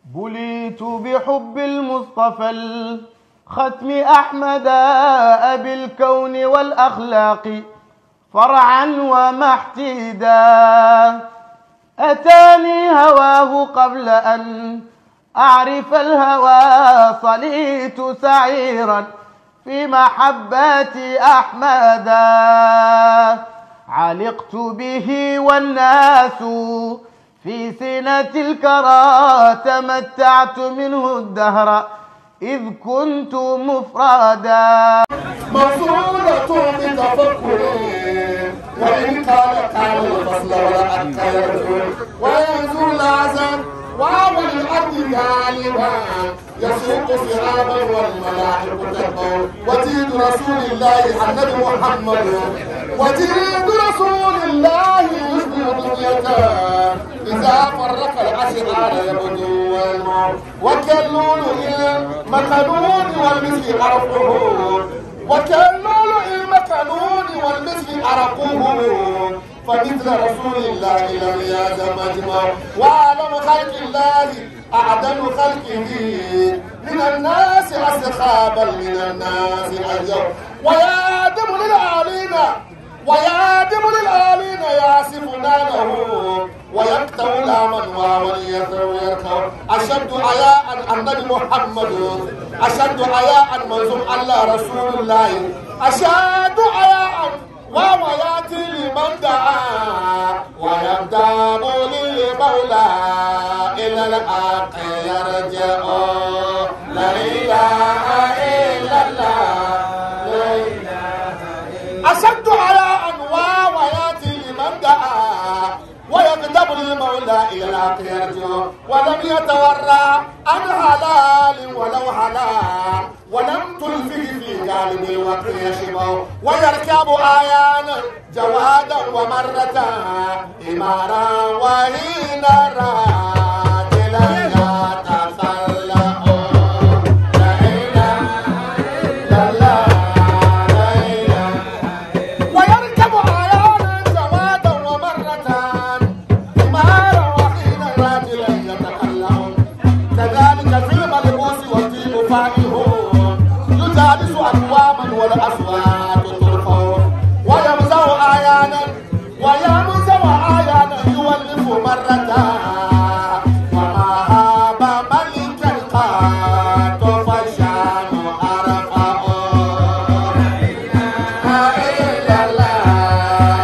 بليت بحب المصطفى الختم أحمد أبي الكون والأخلاق فرعا ومحتدا أتاني هواه قبل أن أعرف الهوى صليت سعيرا في محبة أحمدا علقت به والناس في سنة الكرى تمتعت منه الدهر إذ كنت مفردا موصولة بتفكر وإن كان كان الفصل ولا أكثر وينزل العزم وهو الأرض غالبا يسوق صعابا والملاحق تبقى وجيد رسول الله النبي محمد وجيد رسول الله يشبه دنيته إذا فرق الأشعار يبدو وكاللول المكنون والمثل عرفه وكاللول المكنون والمثل عرقوه فمثل رسول الله لم يزم مجمع وأعلم خلق الله أعدل خلقه من الناس أسخابا من الناس أجر ويادم للعالين ويادم للعالين ياسف نانه ويقتل لاما ومن يركب أشد حياء النبي محمد أشد حياء منظوم الله رسول الله أشد حياء وهو ياتي لمن دعا ويبدأ للمولى إلى الحق يرجع لا إله إلا الله لا إله إلا أشد على أنواع وياتي لمن دعا ويكذب للمولى إلى الحق يرجع ولم يتورع عن حلال ولو حلال ولم تلفه في غالب الوقت يشبع ويركب آيانا جوادا ومرة إمارا وهينا راجلا يتسلأ لا إله إلا الله لا إله ويركب آيانا جوادا ومرة إمارا وحين راجلا يتكلم كذلك في الملبوس والطيب فائهون يجالس أقواما والأصوات ترفع ويمزع آيانا ويمزع آيانا يولف مرة وما هاب ملك القات فالشام أرفع لا إله إلا الله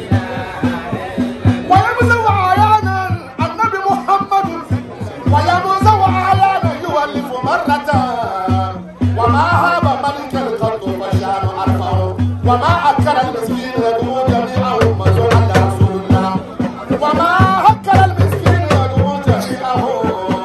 ويمزع عيانا النبي محمد ويمزع عيانا يولف مرة وما هاب ملك القرض فشان أرفع وما أكل المسكين يدعو جميعهم مزوع على رسول الله وما أكل المسكين يدعو جميعهم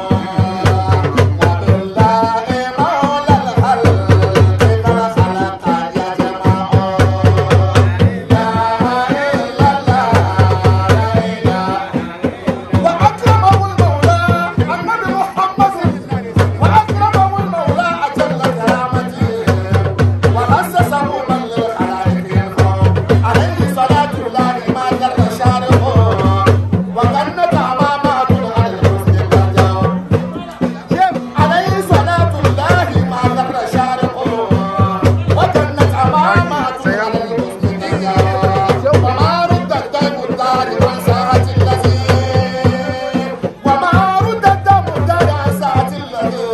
وبالله مولى الخلق قد خلق يجمع لا إله إلا الله لا إله وأكرمه المولى النبي محمد وأكرمه المولى أجل كرامته وخصصه من للخلائق يرفع عليه صلاة الله ما جر شارعه وجنة أمامات على الحسن الرجاء عليه صلاة الله ما جر شارعه وجنة أمامات على الحسن الرجاء وما رد الدم الدار عن ساعة الذي وما رد الدم الدار عن ساعة الذي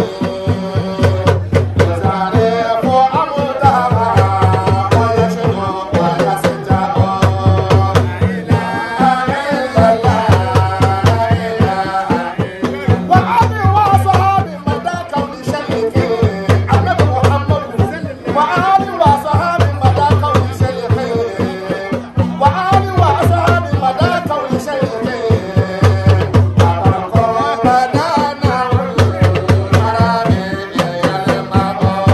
يزالف أمدها ويشنو ويسجع لا إله إلا الله لا إله وعلي وصحابي مدى كون شيخي النبي محمد وعلي وصحابي مدى كون شيخي وعلي وصحابي مدى كون شيخي وبركوا بدانا الحرام يلمع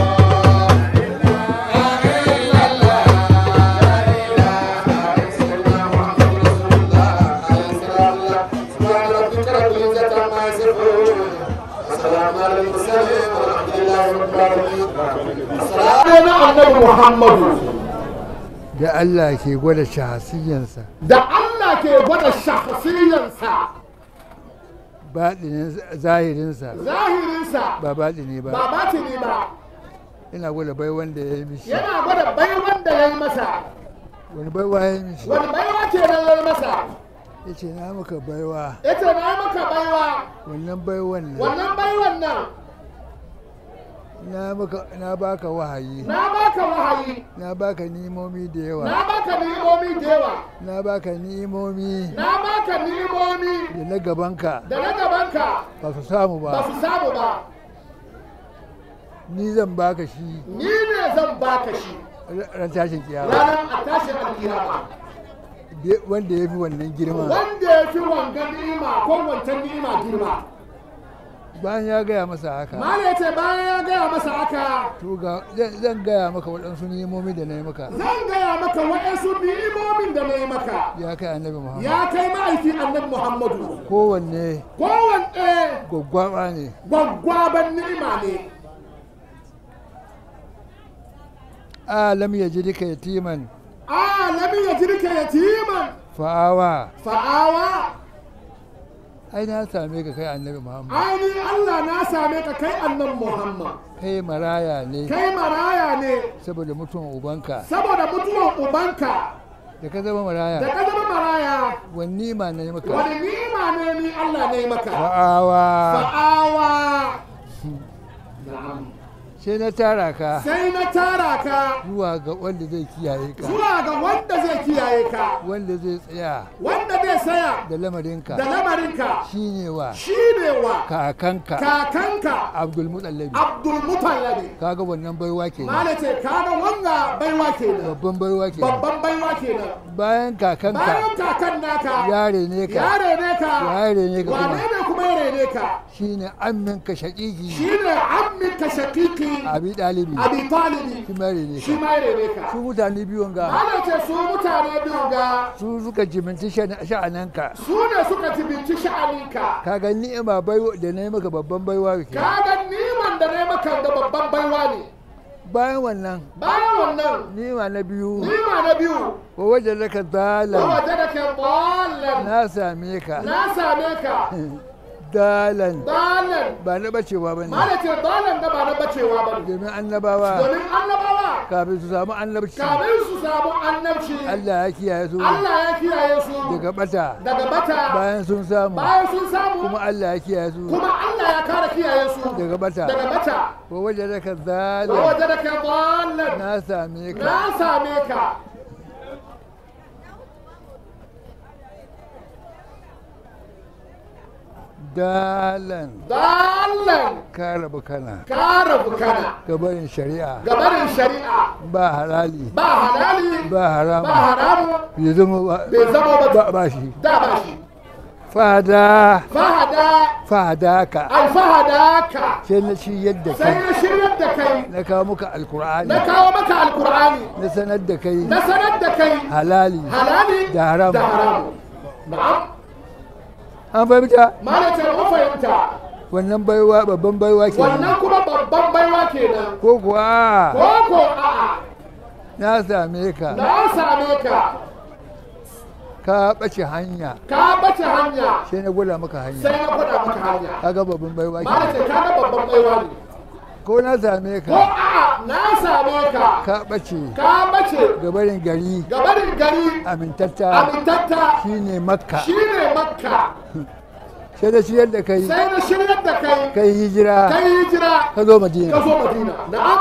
لا إله إلا الله لا إله إلا الله محمد رسول الله عليه الصلاة والسلام سبحان ربك رب العزة عما يصفون وسلام على المرسلين والحمد لله رب العالمين السلام على محمد da Allah ke gwada shahasiyansa da Allah ke gwada shahsiyansa baɗinin zahirinsa zahirinsa ba baɗini ba ba batini ba ina gwada bai wanda ya yi mishi yana gwada baiwan da ya yi masa wani baiwa ya yi mishi wani baiwa ke nan ya yi masa ya ce na maka baiwa ya ce na yi maka baiwa wannan baiwan nan wannan baiwan nan na maka na baka wahayi na baka wahayi na baka nimomi da yawa na baka ni'imomi da yawa na baka nimomi na baka ni'imomi da na gabanka da na gabanka ba su samu ba ba su samu ba ni zan baka shi ni ne zan baka shi ran tashin kiyama ranar a tashin alkiyama Be- wanda ya fi wannan girma wanda ya fi wangan ni'ima ko wancan ni'ima girma bayan ya gaya masa haka Mala ya ce bayan ya gaya masa haka to ga zan- zan gaya maka waɗansu nimomi da na yi maka zan gaya maka waɗansu ni'imomin da na yi maka ya kai annabi muhammad ya kai ma'aiki annabi muhammadu kowanne kowanne gwaggwaba ne gwaggwaban ni'ima ne alam ya ji duka yatiman alami ya jirka yatiman fa'awa fa'awa ai na same ka kai annabi muhammad aini Allah na same ka kai annan Muhammad kai maraya ne kai maraya ne saboda mutuwan ubanka saboda mutuwan ubanka da ka zama da maraya ka zama maraya wani ma na yi maka wani nima ne ni Allah ne maka fa'awa fa'awa Na'am. sai na tara ka sai na tara ka zuwa ga wanda zai kiyaye ka zuwa ga wanda zai kiyaye ka wanda zai tsaya wanda zai saya da lamarinka da lamarinka shine wa shi ne wa kakanka kakanka abdul mutallabi Abdul Mutallabi kaga wannan baiwa kenan Mala ce kaga wanga baiwa kenan babban baiwa kenan babban baiwa kenan bayan kakanka bayan kakan naka yare ne ya ka rene ka yare ne ka wane kuma ne kuma ya rene ka shine amminka shaƙiƙi shine amminka shakiki abi ɗalibi abi talibi shi ma rene shi ka ma ya rene ka su mutane biyun ga Mala ce su mutane biyu ga su suka jiminci sha'an- sha'ananka su ne suka jibinci sha'aninka kaga ni'ima baiwa da na yi maka babban baiwa ke kaga niman da na yi maka da babban baiwa ne bayan wannan bayan wannan ni'ima na biyu nima na biyu wa wajen da ka zalan waje da ke ballan na same ka na same ka dalan ballan ba na bacewa ba ne Mala ce ballan da ba na bacewa ba ne domin annabawa domin annabawa kafin su samu annabci kamin su samu annabci Allah ya kiyaye su Allah ya kiyaye su daga bata daga bata bayan sun samu bayan sun samu kuma Allah ya kiyaye su kuma Allah ya kara kiyaye su daga bata daga bata wa wajen da ka wa zalan waje da ke ballan na same ka na same ka dalan dallan ka rabu kana ka rabu kana gabarin shari'a gabarin shari'a ba halali ba halali ba haramu ba haramu bai zama ba bai zama ba ba ba shi da ba shi fada fahada fada ka alfahadaka sai na ci yadda sai kai na shiryar da kai na kawo muka alkur'ani na kawo maka alkur'ani na sanar da kai na sanar da kai halali halali da haram da haramu na'am an fahimta malace mu fahimta wannan baiwa babban baiwa ke wannan kuma babban baiwa kenan ko kuwa ko ko a'a na same ka na same ka ka ɓace hanya ka bace hanya sai na gwada maka hanya sai na gwada maka hanya kaga babban baiwa ke malace ka ga babban baiwa ne ko na same ko ka a'a na same ka ka ɓace ka bace gabarin gari gabarin gari amintatta amintatta shine makka shine makka sai da ciyar da kai sai na shiryar da kai kai hijira kai hijira ka zo ka madina zo madina na'am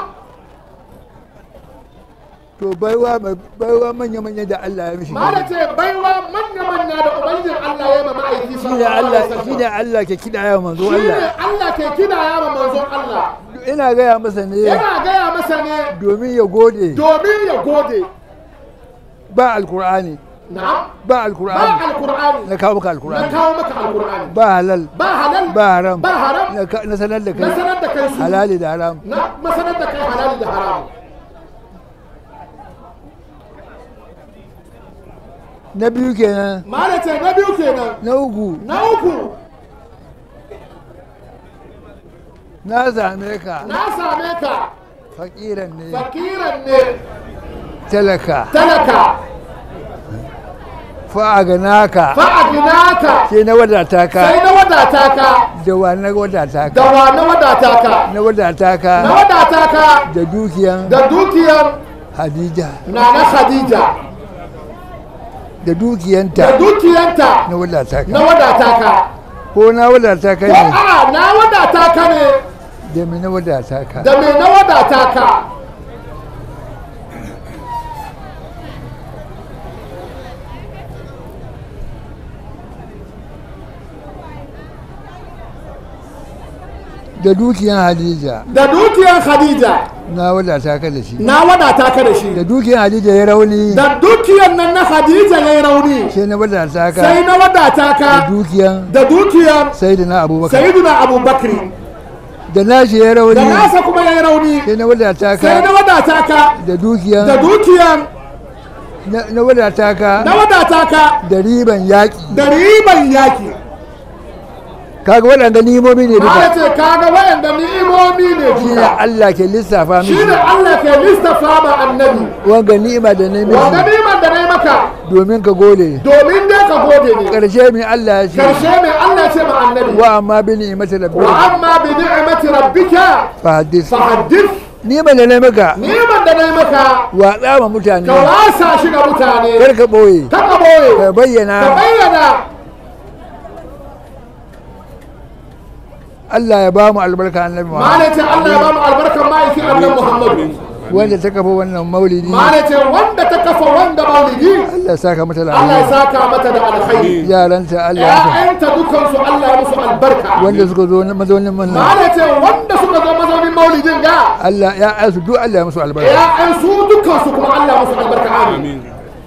to baiwa mai- baiwa manya-manya da Allah ya mishi Mala ce baiwa manya-manya da Ubangijin Allah ya ma ma'aiki shi ne sallallahu Allah alaihi shi wasallam. ne Allah ke kiɗa ya manzo Shi ne Allah Allah ke kida ya ma manzon Allah. ina gaya masa ne Yana gaya masa ne domin ya gode domin ya gode. ba alkur'ani Na'am. ba Ba alkur'ani alkur'ani. na kawo maka Na alkur'ani kawo maka alkur'ani. ba halal Ba halal. ba haram Ba haram. na ka- na sanar da Na kai sanar da kai su. halali da haram Na masanar da kai halali da haram. na biyu kenan Mala ce na biyu kenan. na uku Na uku na same ka na same ka fakiran ne fakiran ne talaka talaka fa'aganaka fa'adinaka sai na wadata ka sai na wadata ka da wa na wadata da ka wa na wadata ka na wadata na ka wadata ka da dukiyan da dukiyar hadija na na khadija da da dukiyanta dukiyanta na wadata na ka wadata ka ko na wadata ka ko ne a na wadata ka ne da me na wadata ka da me na wadata ka da dukiyan hadija da dukiyar khadija na wadata ka da shi na wadata ka da shi da dukiyan hadija ya rauni da dukiyar nan na khadija ya yi rauni sai na wadata sai ka na wadata da ka dukiyan da dukiyar sai da na abubakar sayyiduna abubakar da nashi ya da rauni nasa kuma ya yi rauni sai na wadata sai na ka wadata ka da dukiyan da dukiyar na- na wadata ka na wadata ka da riban yaƙi da riban yaki kaga waɗanda nimomi ne Mala duka ce kaga wayanda ni'imomi ne shi ne duka Allah ke lissafa shi miki ne Allah ke lissafa ma annabi wanga ni'ima da na wanda miki niman da na yi maka domin ka gode domin dai ka gode ne ƙarshe mai Allah ya ce karshe mai Allah ce ma annabi wa amma bi ni'imati wa rabbika amma bi ni'mati rabbika fa hadis fa haddith ni'ima da na maka niman da na yi maka wa tsama mutane ka wasa shi ga mutane kar ka boye ka ka boye ka ka bayyana bayyana Allah ya ba mu albarka annabi Muhammad Mala ce Allah ya ba mu albarkar ma'aikin annabi Muhammadu wanda ta kafa wannan maulidi Mala ce wanda ta kafa wanda maulidi Allah ya saka mata Allah ya lafiya saka mata da alkhairi yaranta Allah ya sa ‘ya'yanta dukansu Allah ya musu albarka. wanda suka zo na mazaunin Ma manna da ce wanda suka zo mazaunin maulidin ga Allah ya asu duk Allah ya musu albarka ‘ya'yan su dukansu kuma Allah ya musu albarka amin.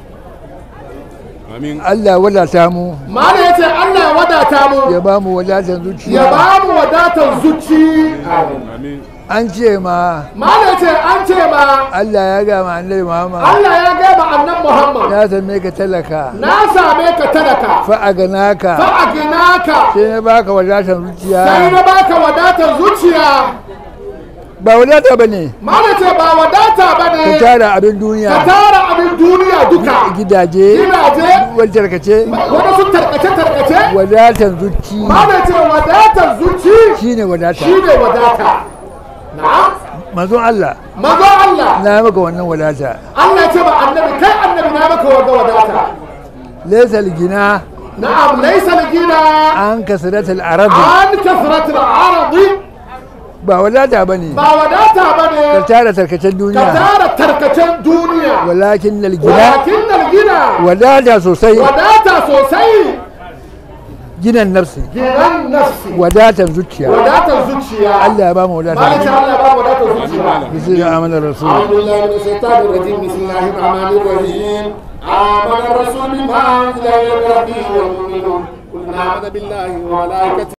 Amin. Allah ya wadata mu Ma da ya ce Allah ya wadata mu ya ba mu wadatan ya zuciya ba mu wadatar zuci. Amin. an ce ma Ma da ya ce an ce ma Allah ya ga ma annabi Muhammad Allah ya gaba annan Muhammad ya same ka talaka na same ka talaka fa a gana fa ka a gina ka sai na baka wadatan sai zuciya na baka wadatar zuciya. ba wadata ba ne Ma da ce ba wadata ba ka ne tara abin ka duniya tara abin duniya duka. gidaje Gidaje wani tarkace wani su tarkace-tarkace wadatan zuci ma da ce wadatar zuci shine wadata shi ne wadata na'am manzon Allah mazo Allah na maka wannan wadata Allah ya ce ba annabi kai annabi na maka wanda wadata laysa gina na'am laysa al-gina an kasratul arab an kasrat al-ardi ba wadata bane ba wadata ka bane tara tarkacen ka duniya tara tarkacen duniya walakin al gina walakin al-gina wadata sosai wadata sosai ginan nafsi ginan nafsi wadatan zuciya wadatar zuciya Allah ya ba mu malaka wadata Allah ba wadatar zuciya bismillah amanar rasul أعوذ بالله من الشيطان الرجيم بسم الله الرحمن الرحيم آمن الرسول بما أنزل إلى ربه والمؤمنون كلنا آمن بالله وملائكته